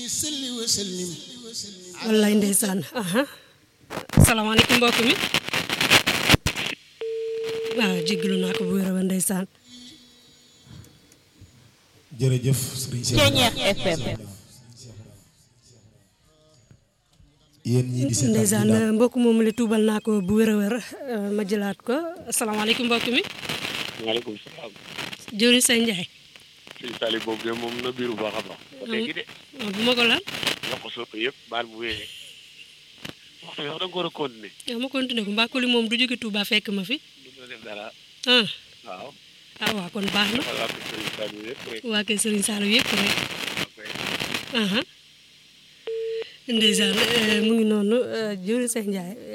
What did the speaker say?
salli wa sallim wallaay ndeysaan aha salaamaaleykum mbokk mi waaw jéggalu naa ko bu wér a ndeysaan jërëjëf sëriñ Cheikh Ceeñeex FM yéen ñii di seetaan ndeysaan di daal mbokk moomu la tuubal naa ko bu wér a wér ma jëlaat ko asalaamaaleykum mbokk mi maaleykum salaam. jëriñ say njaay sëñ Saliou boobu de moom na biir bu baax a baax. ba léegi de waaw bu ma ko lan yokk sopp yëpp baal bu wéyee. waxtu bi sax da nga ko war a continuer. yow ma continué ko mbaa kuli moom du jóge Touba fekk ma fi du ko def dara. ah waaw. ah waaw kon baax na xool waa kër sëñ Saliou yëpp rek. waa kër Serigne Saliou yëpp rek ok. aha ndeysaan mu ngi noonu jëriñ say njaay